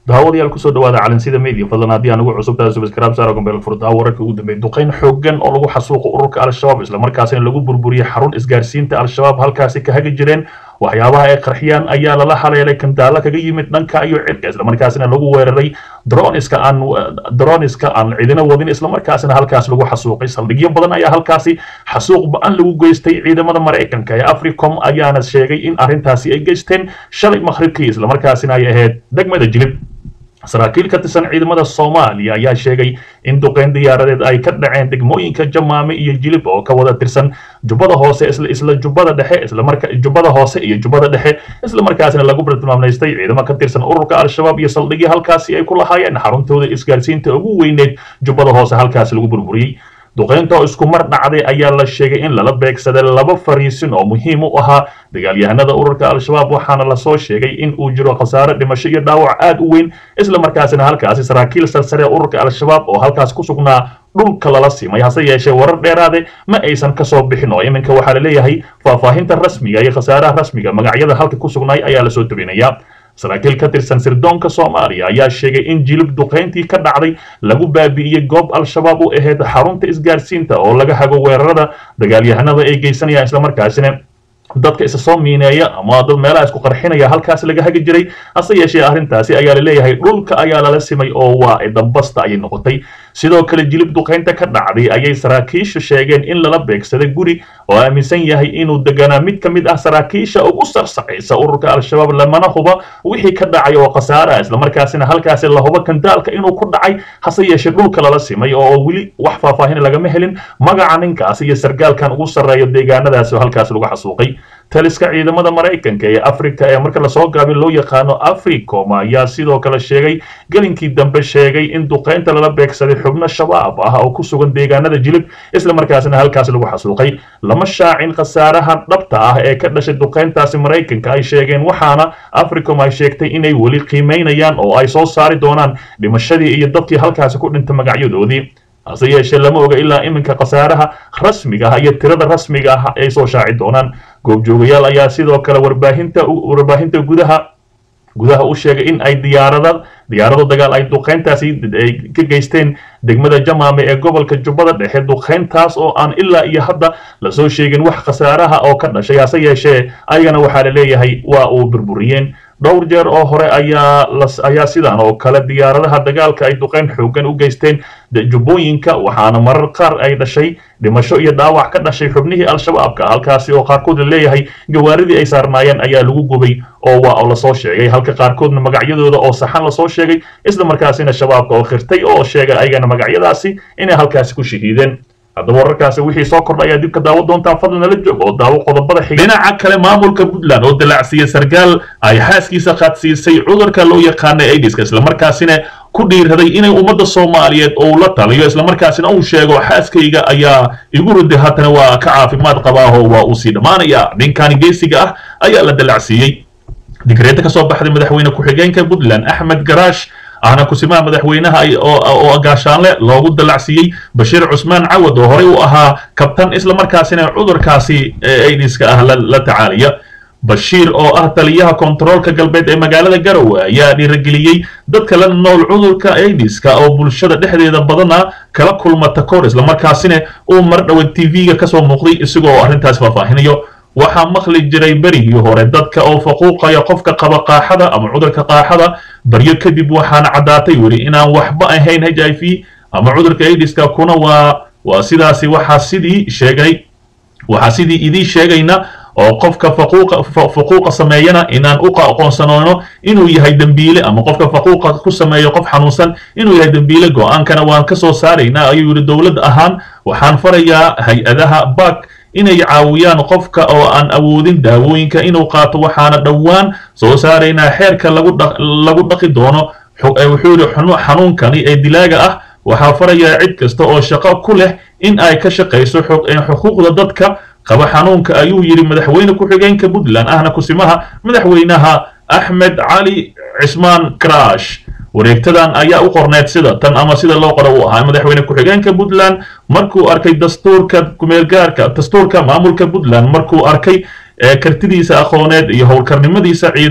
daawadayaal kusoo dhawaada calansida media fadlan haddii aan ugu cusub tahay subscribe saara gambeel furdaa wararka ugu dambeeyay duqeyn xooggan oo lagu xasuuqo ururka al-shabaab islamarkaasina lagu burburiyey xarun isgaarsiinta al-shabaab halkaasi ka hagi jireen waxyaabaha ay qarxiyaan ayaa lala haleelay kandaalo kaga yimid dhanka iyo cirka islamarkaasina lagu weeraray droniska aan droniska aan cidina wadin islamarkaasina halkaas lagu xasuuqay saldhigyo badan ayaa halkaasi xasuuq ba-an lagu geystay ciidamada maraykanka ee africom ayaana sheegay in arrintaasi ay geysteen shalay maqribkii islamarkaasina ay ahayd degmada jilib saraakiil ka tirsan ciidamada soomaaliya ayaa sheegay in duqeyn diyaaradeed ay ka dhaceen degmooyinka jamaame iyo jilib oo ka wada tirsan jubbada hoose isla isla jubbada dhexe islamarka jubbada hoose iyo jubbada dhexe islamarkaasina lagu bartilmaamaystay ciidamo ka tirsan ururka al-shabaab iyo saldhigii halkaasi ay ku lahaayeen xaruntooda isgaarsiinta ugu weyneed jubbada hoose halkaasi lagu burburiyey duqeynta oo isku mar dhacday ayaa la sheegay in lala beegsaday laba fariisin oo muhiim u ahaa dagaalyahanada ururka al-shabaab waxaana lasoo sheegay in uu jiro khasaare dhimasho iyo dhaawac aad u weyn islamarkaasina halkaasi saraakiil sarsare ururka al-shabaab oo halkaas ku sugnaa dhulka lala simay hase yeeshee warar dheeraade ma aysan kasoo bixin oo iminka waxaa laleeyahay faahfaahinta rasmiga iyo khasaaraha rasmiga magacyada halka ku sugnaay ayaa lasoo tebinayaa saraakiil ka tirsan sirdoonka soomaaliya ayaa sheegay in jilib duqeyntii ka dhacday lagu baabi'iyey goob al-shabaab u ahayd xarunta isgaarsiinta oo laga hago weerarada dagaalyahanada ay geysanayaan islamarkaasina dadka isa soo miineeya ama dad meelaha isku qarxinaya halkaas laga hagi jiray hase yeeshee arrintaasi ayaa laleeyahay dhulka ayaa lala simay oo waa dambasta ayay noqotay sidoo kale jilib duqeynta ka dhacday ayay saraakiisha sheegeen in lala beegsaday guri oo aaminsan yahay inuu deganaa mid ka mid ah saraakiisha ugu sarsacaysa ururka al-shabaab lamana huba wixii ka dhacay oo khasaara islamarkaasina halkaasi la hubo kandaalka inuu ku dhacay hase yeeshee dhulka lala simay oo weli wax faahfaahin lagama helin magaca ninkaas iyo sargaalkan ugu sarreeyo deegaanadaasi oo halkaas lagu xasuuqay taliska ciidamada maraykanka ee afrika ee marka lasoo gaabin loo yaqaano africom ayaa sidoo kale sheegay gelinkii dambe sheegay in duqeynta lala beegsaday xubno shabaab ah oo ku sugan deegaanada jilib islamarkaasina halkaas lagu xasuuqay lama shaacin khasaaraha dhabta ah ee ka dhashay duqeyntaasi maraykanka ay sheegeen waxaana africom ay sheegtay inay weli qiimeynayaan oo ay soo saari doonaan dhimashadii iyo dadkii halkaasi ku dhintay magacyadoodii hase yeeshee lama oga ilaa iminka khasaaraha rasmiga ah iyo tirada rasmiga ah ay soo shaaci doonaan goobjoogayaal ayaa sidoo kale warbaahinta warbaahinta gudaha gudaha u sheegay in ay diyaarada diyaarado dagaal ay duqeyntaasi ay ka geysteen degmada jamaame ee gobolka jubbada dhexe duqeyntaas oo aan ilaa iyo hadda lasoo sheegin wax khasaaraha oo ka dhashay hase yeeshee ayagana waxaa la leeyahay waa uu burburiyeen dhowr jeer oo hore ayaa ayaa sidan oo kale diyaaradaha dagaalka ay duqeyn xooggan u geysteen jubbooyinka waxaana marar qaar ay dhashay dhimasho iyo dhaawac ka dhashay xubnihii al-shabaabka halkaasi oo qaarkood la leeyahay gawaaridii ay saarnaayeen ayaa lagu gubay oo waa lasoo sheegay halka qaarkoodna magacyadooda oo saxan lasoo sheegay isla markaasina shabaabka oo khirtay oo sheegay ayagana magacyadaasi inay halkaasi ku shahiideen haddaba wararkaasi wixii soo kordha ayaa dib ka daawo doontaan fadlan nala joog oo daawo qodobada xiga dhinaca kale maamulka puntland oo dalaacsiiyey sarkaal ay xaaskiisa qaadsiisay cudurka loo yaqaana aidiska islamarkaasina ku dhiiraday inay ummadda soomaaliyeed ou la taliyo islamarkaasina uu sheego xaaskayga ayaa igu riday haatana waa ka caafimaad qabaaho waa uu sii dhammaanaya ninkan geesiga ah ayaa la dalacsiiyey digreeta ka soo baxday madaxweyne ku-xigeenka puntland axmed garaash ahna kusimaha madaxweynaha oo gaashaanle loogu dalacsiiyey bashiir cusmaan cawad oo horey u ahaa kabtan islamarkaasina cudurkaasi aidiska ah la tacaalaya bashiir oo ah taliyaha kontaroolka galbeed ee magaalada garowe ayaa dhiirageliyey dadka la nool cudurka aidiska oo bulshada dhexdeeda badana kala kulma takoor islamarkaasina uu mar dhowan t v-ga kasoo muuqday isagoo arrintaas faahfaahinayo waxaa maqli jiray berigii hore dadka oo faquuqaya qofka qaba qaaxada ama cudurka qaaxada baryo kadib waxaana caddaatay weli inaan waxba ahayn h i v ama cudurka aidiska kuna waa waa sidaasi waxaa sidii sheegay waxaa sidii idii sheegayna oo qofka faquuqa faquuqa sameeyana inaan u aqoonsanoono inuu yahay dembiile ama qofka faquuqa ku sameeyo qof xanuunsan inuu yahay dembiile go-aankana waan ka soo saaraynaa ayuu yidhi dowlad ahaan waxaan farayaa hay-adaha bak inay caawiyaan qofka oo aan awoodin daawooyinka inuu qaato waxaana dhowaan soo saaraynaa xeerka lagu dhaqi doono wuxuu yidhi xanuunkani ee dilaaga ah waxaa farayaa cid kasta oo shaqo ku leh in ay ka shaqayso xuquuqda dadka qaba xanuunka ayuu yidhi madaxweyne ku-xigeenka puntland ahna kusimaha madaxweynaha axmed cali cismaan karash wareegtadan ayaa u qorneyd sida tan ama sida loo qora uu ahaa madaxweyne ku-xigeenka puntland markuu arkay dastuurka kumeelgaarka dastuurka maamulka puntland markuu arkay kartidiisa aqooneed iyo howlkarnimadiisa ciidan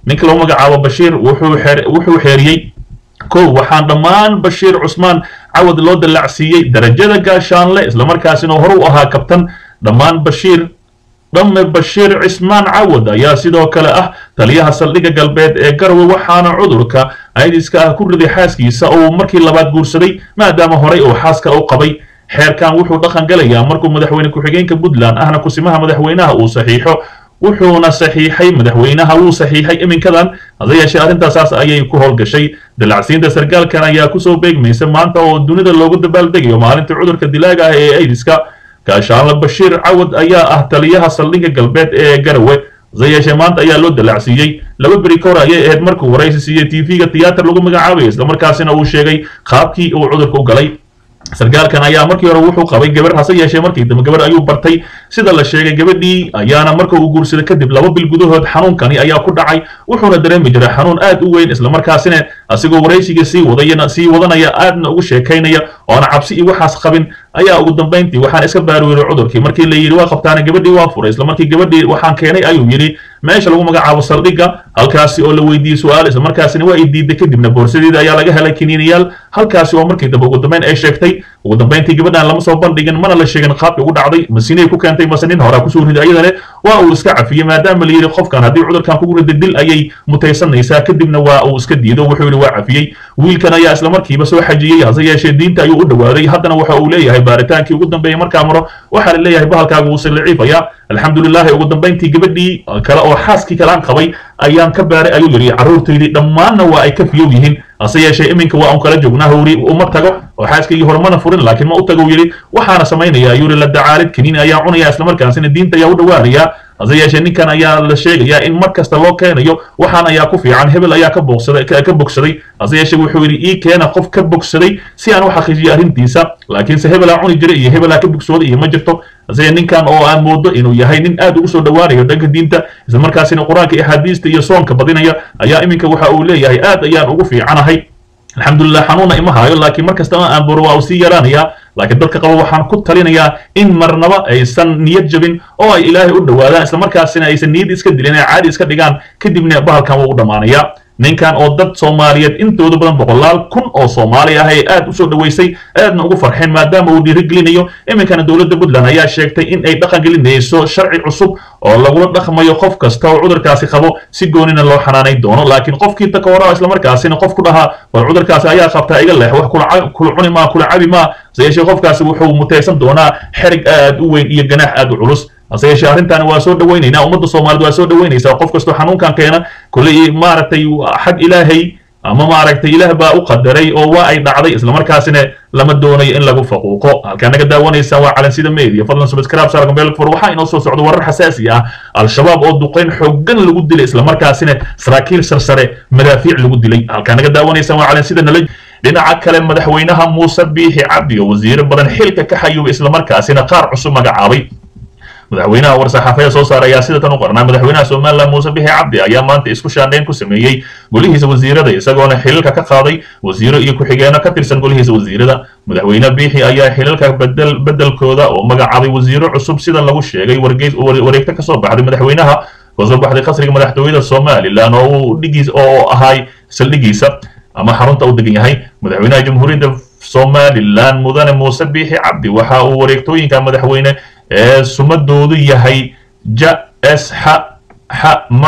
ninka lagu magacaabo bashiir wuxuu xeeriyey kow waxaan dhammaan bashiir cusmaan cawad loo dallacsiiyey darajada gaashaanle islamarkaasina hore u ahaa kabtan dhammaan bashiir dhamme bashiir cismaan cawad ayaa sidoo kale ah taliyaha saldhigga galbeed ee garowe waxaana cudurka aidiska ah ku riday xaaskiisa oo markii labaad guursaday maadaama horey uu xaaska u qabay xeerkan wuxuu dhaqan galayaa markuu madaxweyne ku-xigeenka puntland ahna kusimaha madaxweynaha uu saxiixo wuxuuna saxiixay madaxweynaha wuu saxiixay iminkadan hase yeeshee arrintaasaas ayay ku howlgashay dalacsiinta sarkaalkan ayaa kusoo beegmaysa maanta oo dunida loogu dabaaldegayo maalinta cudurka dilaaga ah ee aidiska gaashaanle bashiir cawad ayaa ah taliyaha saldhigga galbeed ee garowe hase yeeshee maanta ayaa loo dalacsiiyey laba beri ka hor ayay ahayd markuu waraysi siiyey tv-ga tiyaatar lagu magacaabaya islamarkaasina uu sheegay qaabkii uu cudurka u galay sarkaalkan ayaa markii hore wuxuu qabay gabar hase yeeshee markii dambe gabar ayuu bartay sida la sheegay gabadhii ayaana marka uu guursaday kadib laba bil gudahood xanuunkani ayaa ku dhacay wuxuuna dareemi jiray xanuun aad u weyn islamarkaasina asigoo waraysiga sii wadayana sii wadanaya aadna ugu sheekaynaya oona cabsi iyo waxaas qabin ayaa ugu dambayntii waxaan iska baaruuray cudurkii markii la yidhi waa qabtaana gabadhii waa furay islamarkii gabadhii waxaan keenay ayuu yidhi meesha lagu magacaabo saldhigga halkaasi oo la weydiiyey su-aal islamarkaasina waa i diiday kadibna boorsadeeda ayaa laga helay kiniiniyaal halkaasi oo markii dambe ugu dambayn ay sheegtay ugu dambayntii gabadhan lama soo bandhigin mana la sheegin qaabki ugu dhacday masinay ku keentay mase nin horaa kusoo riday ayadane waa uu iska cafiyey maadaama la yidhi qofkan haddii cudurkan kugu riday dil ayay mutaysanaysaa kadibna waa uu iska diido wuxuu yidhi waa cafiyey wiilkan ayaa islamarkiiba soo xajiyey hase yeeshee diinta ayuu u dhowaaday haddana waxa uu leeyahay baaritaankii ugu dambeeyey markaa maro waxaa la leeyahay bahalkaaga wuu siliciifaya alxamdulilahi ugu dambayntii gabadhii kale oo xaaskii kale aan qabay ayaan ka baaray ayuu yidhi carruurtaydii dhammaanna waa ay ka fiyow yihiin hase yeeshee iminka waa un kala joognaa howri uma tago oo xaaskaygii horumana furin laakiin ma u tago yidhi waxaana samaynaya ayuu yidhi la dacaalid kaniini ayaa cunaya islamarkaasina diinta ayaa u dhowaanaya hase yeeshee ninkan ayaa la sheegayaa in mar kasta loo keenayo waxaan ayaa ku fiican hebel ayaa ka bogsaday ka bogsaday hase yeeshee wuxuu yidhi ii keena qof ka bogsaday si aan u xaqiijiyo arrintiisa laakiinse hebelaa cuni jiray iyo hebelaa ka bogsooday iyo ma jirto hase ninkan oo aan moodo inuu yahay nin aad ugu soo dhowaanayo dhanka diinta islamarkaasina qur-aanka iyo axaadiista iyo soonka badinaya ayaa iminka waxa uu leeyahay aad ayaan ugu fiicanahay alxamdulilah xanuuna ima haayo laakiin mar kasta aan buro waa uu sii yaraanayaa laakiin dadka qaba waxaan ku talinayaa in marnaba aysan niyad jabin oo ay ilaahay u dhowaadaan islamarkaasina aysan niyad iska dilin ay caadi iska dhigaan kadibna bahalkan wuu u dhammaanayaa ninkan oo dad soomaaliyeed intooda badan boqolaal kun oo soomaali ah ay aad usoo dhoweysay aadna ugu farxeen maadaama uu dhiirigelinayo iminkana dowladda puntland ayaa sheegtay in ay dhaqan gelinayso sharci cusub oo lagula dhaqmayo qof kasta oo cudurkaasi qabo si goonina loo xanaanayn doono laakiin qofkii takawara islamarkaasina qof ku dhahaa war cudurkaasi ayaa qabtaa iga leex wax kula cuni maa kula cabi maa hase yeeshee qofkaasi wuxuu mutaysan doonaa xerig aad u weyn iyo ganaax aad u culus hase yeeshee arrintaani waa soo dhowaynaynaa ummadda soomaaliyeed waa soo dhowaynaysaa qof kastoo xanuunkan keena kolley maaragtay xag ilaahay ama maaragtay ilaah baa u qadaray oo waa ay dhacday islamarkaasina lama doonayo in lagu faquuqo halkaa naga daawanaysaan waa calansida media fadlan subscribe saar gambeel fur waxaa inoo soo socda warar xasaasi ah al-shabaab oo duqeyn xooggan lagu dilay islamarkaasina saraakiil sarsare madaafiic lagu dilay halkaa naga daawanaysaan waa calansida nala dhinaca kale madaxweynaha muuse biixi cabdi oo wasiiro badan xilka ka xayuubay islamarkaasina qaar cusub magacaabay madaxweynaha war-saxaafada soo saaray ayaa sida tan u qornaa madaxweynaha somalilan muuse bixi cabdi ayaa maanta isku shaandhayn ku sameeyey golihiisa wasiirada isagoona xililka ka qaaday wasiiro iyo ku-xigeenno ka tirsan golihiisa wasiirada madaxweyne biixi ayaa xilalka bedel bedelkooda oo magacaabay wasiiro cusub sida lagu sheegay wargeys wareegto kasoo baxday madaxweynaha kasoo baxday qasriga madaxtooyada somalilan oo uu dhigiis oo ahay saldhigiisa ama xarunta u degan yahay madaxweynaha jamhuuriyadda somalilan mudane muuse biixi cabdi waxa uu wareegtooyinka madaxweyne ee sumadoodu yahay ja s x x ma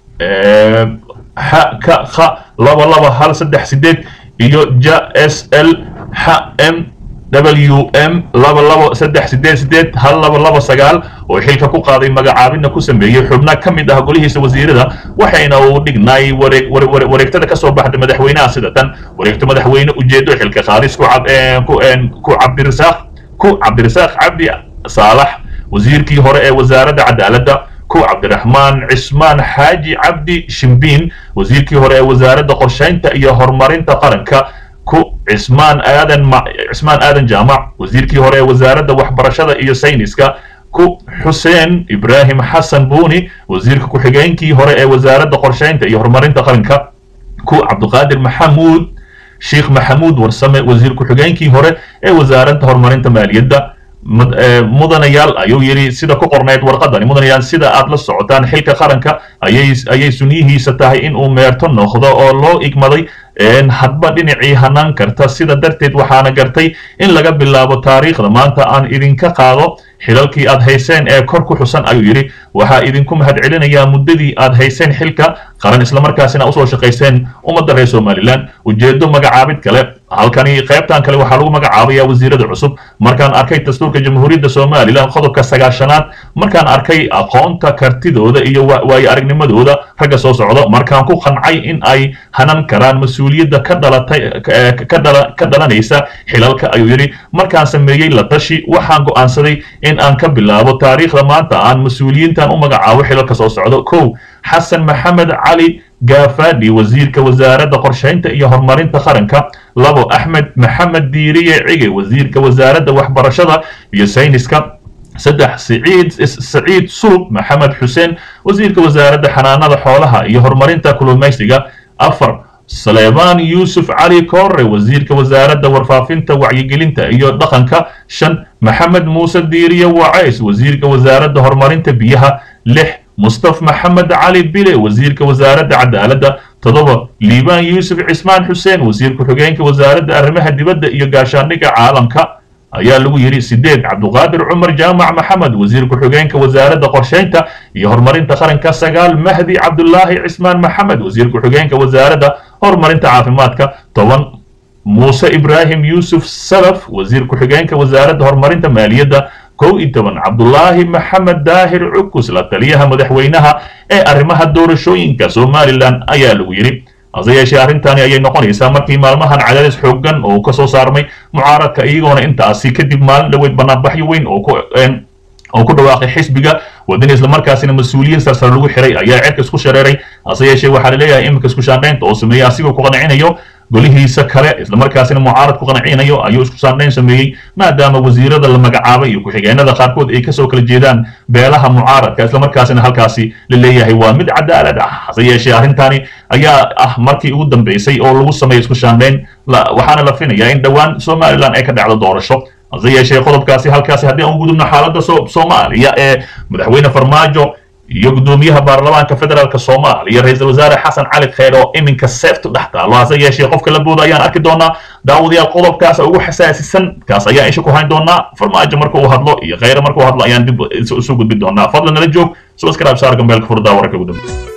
x ka kha laba laba hal saddex sideed iyo ja s l x m w m laba laba saddex sideed sideed hal laba laba sagaal oo xilka ku qaaday magacaabina ku sameeyey xubno ka mid ah golihiisa wasiirada waxayna uu dhignaay wareeg wareegtada kasoo baxday madaxweynaha sida tan wareegto madaxweyne ujeedo xilka qaadis ku ku cabdirasaaq ku cabdirasaaq cabdi saalax wasiirkii hore ee wasaaradda cadaaladda ku cabdiraxmaan cismaan xaaji cabdi shimbiin wasiirkii hore ee wasaaradda qorshaynta iyo horumarinta qaranka ku cismaan aadan cismaan aadan jaamac wasiirkii hore ee wasaaradda waxbarashada iyo sayniska ku xuseen ibraahim xasan buuni wasiirka ku-xigeenkii hore ee wasaaradda qorshaynta iyo horumarinta qaranka ku cabdiqaadir maxamuud sheekh maxamuud warsame wasiir ku-xigeenkii hore ee wasaaradda horumarinta maaliyadda mudanayaal ayuu yidhi sida ku qornayd warqadani mudanayaal sida aad la socotaan xilka qaranka ayay ayay sunyihiisa tahay in uu meerto noqdo oo loo igmaday hadba dhinacii hanaan karta sida darteed waxaana gartay in laga bilaabo taariikhda maanta aan idinka qaado xilalkii aad hayseen ee kor ku xusan ayuu yidhi waxaa idinku mahadcelinayaa muddadii aad hayseen xilka qaran islamarkaasina usoo shaqayseen ummadda reer somalilan ujeedo magacaabid kale halkani qaybtan kale waxaa lagu magacaabaya wasiirada cusub markaan arkay dastuurka jamhuuriyadda somalilan qodobka sagaashanaad markaan arkay aqoonta kartidooda iyo waayo aragnimadooda ragga soo socdo markaan ku qancay in ay hanan karaan mas-uuliyadda ka dhalatay ka dhalanaysa xilalka ayuu yidhi markaan sameeyey la tashi waxaan go'aansaday in aan ka bilaabo taariikhda maanta aan mas-uuliyiintan u magacaabo xilalka soo socdo kow xasan maxamed cali gaafadhi wasiirka wasaaradda qorshaynta iyo horumarinta qaranka labo axmed maxamed diiriye cige wasiirka wasaaradda waxbarashada iyo sayniska saddex siciid saciid sulub maxamed xuseen wasiirka wasaaradda xanaanada xoolaha iyo horumarinta kulumaysiga afar saleebaan yuusuf cali koore wasiirka wasaaradda warfaafinta wacyigelinta iyo dhaqanka shan maxamed muuse diiriye wacays wasiirka wasaaradda horumarinta biyaha lix mustaf maxamed cali bile wasiirka wasaaradda cadaaladda toddoba liibaan yuusuf cismaan xuseen wasiir ku-xigeenka wasaaradda arrimaha dibadda iyo gaashaandhigga caalamka ayaa lagu yidhi sideed cabduqaadir cumar jaamac maxamed wasiir ku-xigeenka wasaaradda qorshaynta iyo horumarinta qaranka sagaal mahdi cabdulaahi cismaan maxamed wasiir ku-xigeenka wasaaradda horumarinta caafimaadka toban muuse ibraahim yuusuf salaf wasiir ku-xigeenka wasaaradda horumarinta maaliyadda kow iyo toban cabdulaahi maxamed daahir cukus la taliyaha madaxweynaha ee arrimaha doorashooyinka somalilan ayaa lagu yidhi hase yeeshee arrintani ayay noqonaysaa markii maalmahan cadaadis xooggan oo ka soo saarmay mucaaradka iyagoona intaasi kadib maalin dhoweyd banaanbaxyo weyn oo ku oo ku dhawaaqay xisbiga wadani islamarkaasina mas-uuliyiin sarsar lagu xiray ayaa cirka isku shareeray hase yeeshee waxaa la leeyahay iminka isku shaandhaynta oo sameeyey asigoo ku qancinayo golihiisa kale islamarkaasina mucaarad ku qancinayo ayuu isku shaandhayn sameeyey maadaama wasiirada la magacaabay iyo ku-xigeenada qaarkood ay kasoo kala jeedaan beelaha mucaaradka islamarkaasina halkaasi la leeyahay waa mid cadaalad ah hase yeeshee arrintani ayaa ah markii ugu dambeysay oo lagu sameeyo isku shaandhayn waxaana la finayaa in dhowaan somalilan ay ka dhacdo doorasho hase yeeshee qodobkaasi halkaasi haddii aan gudubno xaaladda soomaaliya ee madaxweyne farmaajo iyo guddoomiyaha baarlamaanka federaalk soomaaliya ra-iisul wasaare xasan cali kheyr oo iminka seeftu dhex taalo hase yeeshee qofka la booda ayaan arki doonaa daawadayaal qodobkaas ugu xasaasisan kaas ayaan isha ku hayn doonaa farmaajo marka uu hadlo iyo kheyre marka uu hadlo ayaan dib isu gudbin doonaa fadlan nala joog subscribe saar gambeelka furdaa wararka ugu dambeya